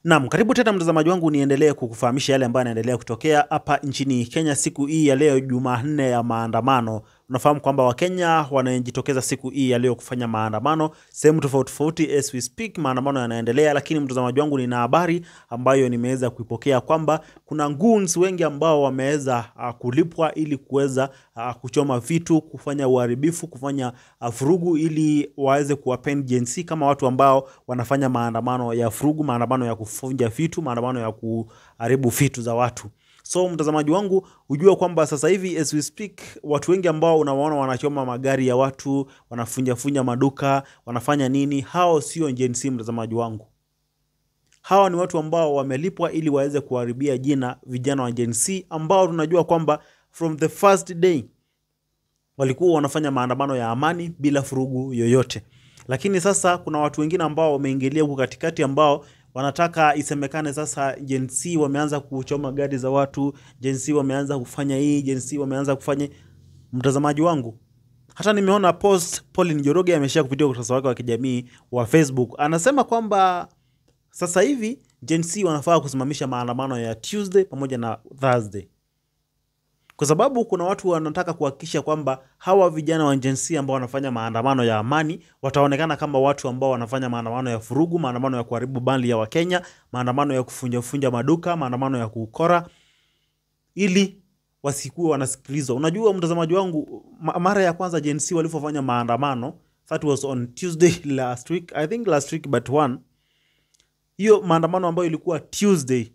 Naam, karibu tena mtazamaji wangu, niendelee kukufahamisha yale ambayo yanaendelea kutokea hapa nchini Kenya siku hii ya leo, Jumanne ya maandamano. Unafahamu kwamba Wakenya wanajitokeza siku hii ya leo kufanya maandamano sehemu tofauti tofauti, as we speak, maandamano yanaendelea. Lakini mtazamaji wangu, nina habari ambayo nimeweza kuipokea kwamba kuna goons wengi ambao wameweza uh, kulipwa ili kuweza uh, kuchoma vitu, kufanya uharibifu, kufanya uh, furugu ili waweze kuwapend Gen Z kama watu ambao wanafanya maandamano ya furugu, maandamano ya kufunja vitu, maandamano ya kuharibu vitu za watu. So mtazamaji wangu, ujue kwamba sasa hivi as we speak, watu wengi ambao unawaona wanachoma magari ya watu, wanafunjafunja maduka, wanafanya nini, hao sio Gen Z mtazamaji wangu. Hawa ni watu ambao wamelipwa ili waweze kuharibia jina vijana wa Gen Z ambao tunajua kwamba from the first day walikuwa wanafanya maandamano ya amani bila furugu yoyote, lakini sasa kuna watu wengine ambao wameingilia huku katikati ambao wanataka isemekane sasa Gen Z wameanza kuchoma gari za watu, Gen Z wameanza kufanya hii, Gen Z wameanza kufanya. Mtazamaji wangu, hata nimeona post Pauline Njoroge ameshare kupitia ukurasa wake wa kijamii wa Facebook, anasema kwamba sasa hivi Gen Z wanafaa kusimamisha maandamano ya Tuesday pamoja na Thursday kwa sababu kuna watu wanataka kuhakikisha kwamba hawa vijana wa Gen Z ambao wanafanya maandamano ya amani wataonekana kama watu ambao wanafanya maandamano ya furugu, maandamano ya kuharibu mali ya Wakenya, maandamano ya kufunjafunja maduka, maandamano ya kukora, ili wasikuwe wanasikilizwa. Unajua mtazamaji wangu, ma- mara ya kwanza Gen Z walivyofanya maandamano, that was on Tuesday last week, I think last week but one, hiyo maandamano ambayo ilikuwa Tuesday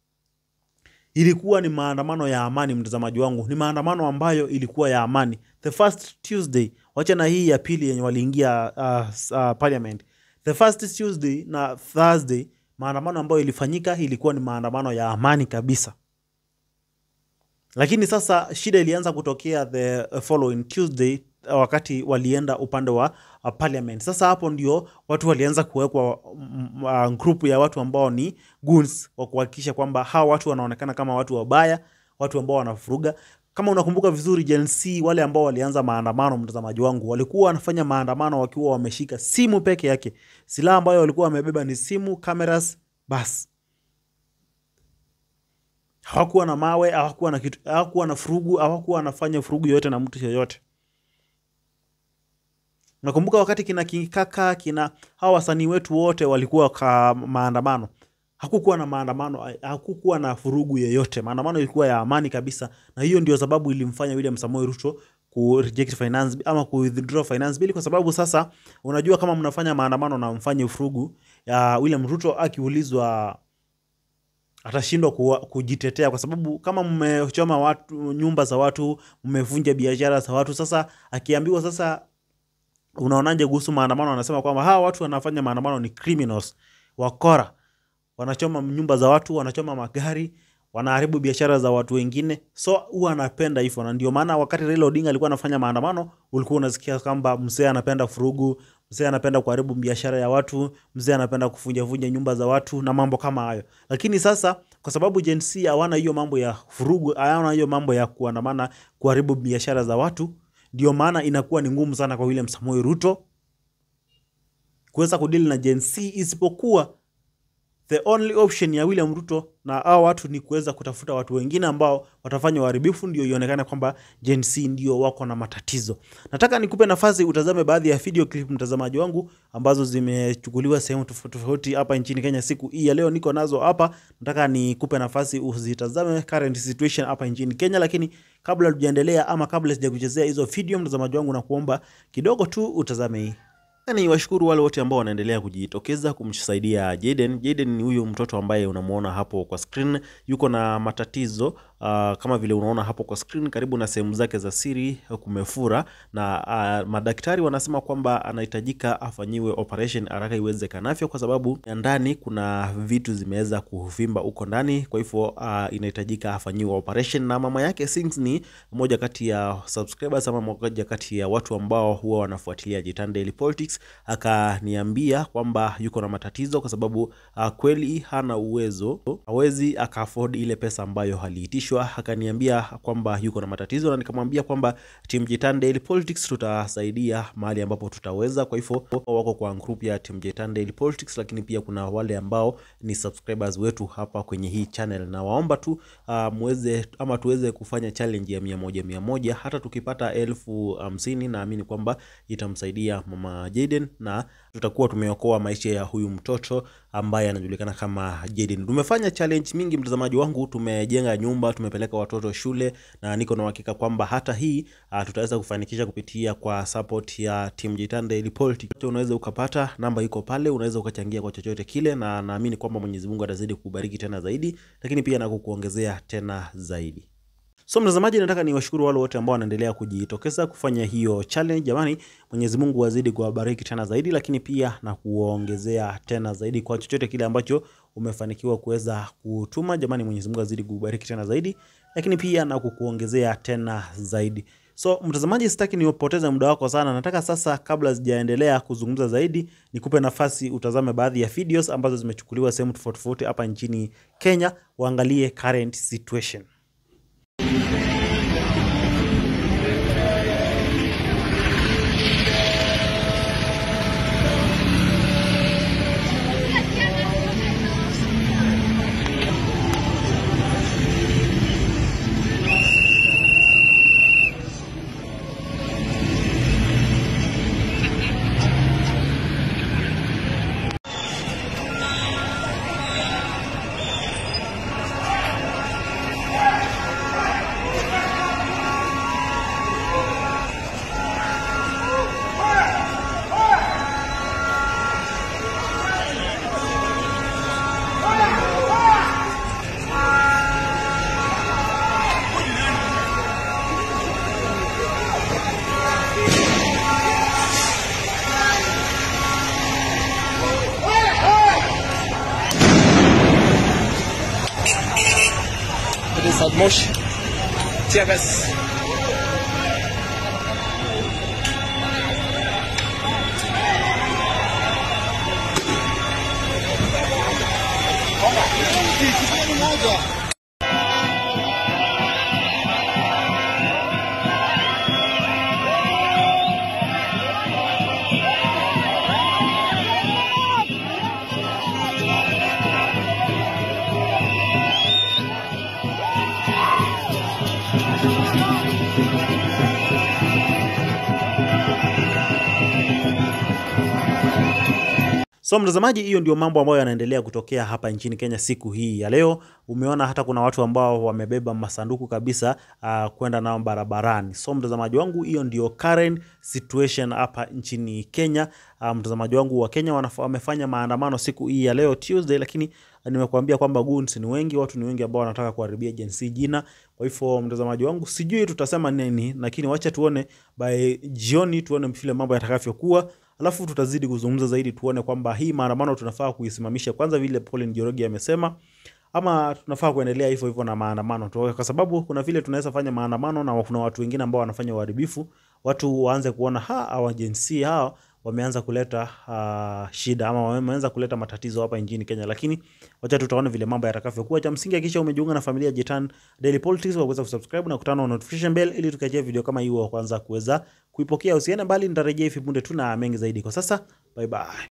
ilikuwa ni maandamano ya amani, mtazamaji wangu, ni maandamano ambayo ilikuwa ya amani. The first Tuesday, wacha na hii ya pili yenye waliingia uh, s- uh, parliament. The first Tuesday na Thursday, maandamano ambayo ilifanyika ilikuwa ni maandamano ya amani kabisa, lakini sasa shida ilianza kutokea the following Tuesday uh, wakati walienda upande wa uh, parliament. Sasa hapo ndio watu walianza kuwekwa mm, uh, group ya watu ambao ni goons wa kuhakikisha kwamba hawa watu wanaonekana kama watu wabaya, watu ambao wanafuruga. Kama unakumbuka vizuri, Gen Z wale ambao walianza maandamano, mtazamaji wangu, walikuwa wanafanya maandamano wakiwa wameshika simu peke yake. Silaha ambayo walikuwa wamebeba ni simu, cameras, basi hawakuwa na mawe, hawakuwa na kitu, hawakuwa na furugu, hawakuwa wanafanya furugu yoyote na mtu yoyote. Nakumbuka wakati kina Kikaka kina hawa wasanii wetu wote walikuwa ka maandamano, hakukuwa na maandamano, hakukuwa na furugu yoyote. Maandamano ilikuwa ya amani kabisa, na hiyo ndio sababu ilimfanya William Samoei Ruto ku reject finance ama ku withdraw finance bill, kwa sababu sasa unajua kama mnafanya maandamano na mfanye furugu ya William Ruto akiulizwa atashindwa kuwa- kujitetea kwa sababu kama mmechoma watu nyumba za watu, mmevunja biashara za watu. Sasa akiambiwa sasa, unaonaje kuhusu maandamano? Anasema kwamba hawa watu wanafanya maandamano ni criminals, wakora, wanachoma nyumba za watu, wanachoma magari, wanaharibu biashara za watu wengine. So huwa anapenda hivyo, na ndio maana wakati Raila Odinga alikuwa anafanya maandamano, ulikuwa unasikia kwamba mzee anapenda furugu, mzee anapenda kuharibu biashara ya watu, mzee anapenda kuvunjavunja nyumba za watu na mambo kama hayo. Lakini sasa kwa sababu Gen Z hawana hiyo mambo ya furugu, hawana hiyo mambo ya kuandamana, kuharibu biashara za watu, ndio maana inakuwa ni ngumu sana kwa William Samoei Ruto kuweza kudili na Gen Z, isipokuwa the only option ya William Ruto na hao watu ni kuweza kutafuta watu wengine ambao watafanya uharibifu, ndio ionekane kwamba Gen Z ndio wako na matatizo. Nataka nikupe nafasi utazame baadhi ya video clip, mtazamaji wangu, ambazo zimechukuliwa sehemu tofauti tofauti hapa nchini Kenya siku hii ya leo. Niko nazo hapa, nataka nikupe nafasi uzitazame current situation hapa nchini Kenya. Lakini kabla tujaendelea ama kabla sijakuchezea hizo video, mtazamaji wangu, na kuomba kidogo tu utazame hii na ni washukuru wale wote ambao wanaendelea kujitokeza kumsaidia Jaden. Jaden ni huyu mtoto ambaye unamuona hapo kwa screen, yuko na matatizo uh, kama vile unaona hapo kwa screen, karibu na sehemu zake za siri kumefura, na uh, madaktari wanasema kwamba anahitajika afanyiwe operation haraka iwezekanavyo, kwa sababu ya ndani kuna vitu zimeweza kuvimba huko ndani, kwa hivyo uh, inahitajika afanyiwe operation. Na mama yake Sings ni moja kati ya subscribers ama moja kati ya watu ambao huwa wanafuatilia Jitan Daily Politics akaniambia kwamba yuko na matatizo kwa sababu uh, kweli hana uwezo, hawezi aka afford ile pesa ambayo aliitisha alikaribishwa akaniambia kwamba yuko na matatizo, na nikamwambia kwamba Team Jitan Daily Politics tutasaidia mahali ambapo tutaweza. Kwa hivyo wako kwa group ya Team Jitan Daily Politics, lakini pia kuna wale ambao ni subscribers wetu hapa kwenye hii channel, na waomba tu uh, muweze ama tuweze kufanya challenge ya mia moja mia moja. Hata tukipata elfu hamsini naamini kwamba itamsaidia mama Jaden na tutakuwa tumeokoa maisha ya huyu mtoto ambaye anajulikana kama Jaden. Tumefanya challenge mingi mtazamaji wangu, tumejenga nyumba, tumepeleka watoto shule, na niko na uhakika kwamba hata hii uh, tutaweza kufanikisha kupitia kwa support ya Team Jitan Daily Politics. Unaweza ukapata namba iko pale, unaweza ukachangia kwa chochote kile, na naamini kwamba Mwenyezi Mungu atazidi kukubariki tena zaidi, lakini pia na kukuongezea tena zaidi. So mtazamaji, nataka niwashukuru wale wote ambao wanaendelea kujitokeza kufanya hiyo challenge. Jamani, Mwenyezi Mungu azidi kuwabariki tena zaidi, lakini pia na kuongezea tena zaidi kwa chochote kile ambacho umefanikiwa kuweza kutuma. Jamani, Mwenyezi Mungu azidi kukubariki tena zaidi, lakini pia na kukuongezea tena zaidi. So mtazamaji, sitaki niupoteze muda wako sana. Nataka sasa, kabla sijaendelea kuzungumza zaidi, nikupe nafasi utazame baadhi ya videos ambazo zimechukuliwa sehemu tofauti tofauti hapa nchini Kenya, uangalie current situation. صاد موش تيابس So mtazamaji, hiyo ndio mambo ambayo yanaendelea kutokea hapa nchini Kenya siku hii ya leo. Umeona hata kuna watu ambao wamebeba masanduku kabisa uh, kwenda nao barabarani. So mtazamaji wangu, hiyo ndio current situation hapa nchini Kenya. Uh, mtazamaji wangu wa Kenya wanaf- wamefanya maandamano siku hii ya leo Tuesday, lakini nimekuambia kwamba goons ni wengi, watu ni wengi ambao wanataka kuharibia Gen Z jina. Kwa hivyo mtazamaji wangu, sijui tutasema nini, lakini wacha tuone by jioni, tuone vile mambo yatakavyokuwa alafu tutazidi kuzungumza zaidi, tuone kwamba hii maandamano tunafaa kuisimamisha kwanza, vile Paul Njoroge amesema, ama tunafaa kuendelea hivyo hivyo na maandamano tu, kwa sababu kuna vile tunaweza fanya maandamano na kuna watu wengine ambao wanafanya uharibifu, watu waanze kuona ha hawa Gen Z hao wameanza kuleta uh, shida ama wameanza kuleta matatizo hapa nchini Kenya, lakini wacha tutaona vile mambo yatakavyokuwa. Cha msingi hakikisha umejiunga na familia Jitan Daily Politics kwa kuweza kusubscribe na kutana na notification bell ili tukajia video kama hiyo kwanza kuweza kuipokea. Usiende mbali, nitarejea hivi punde tu na mengi zaidi. Kwa sasa, bye bye.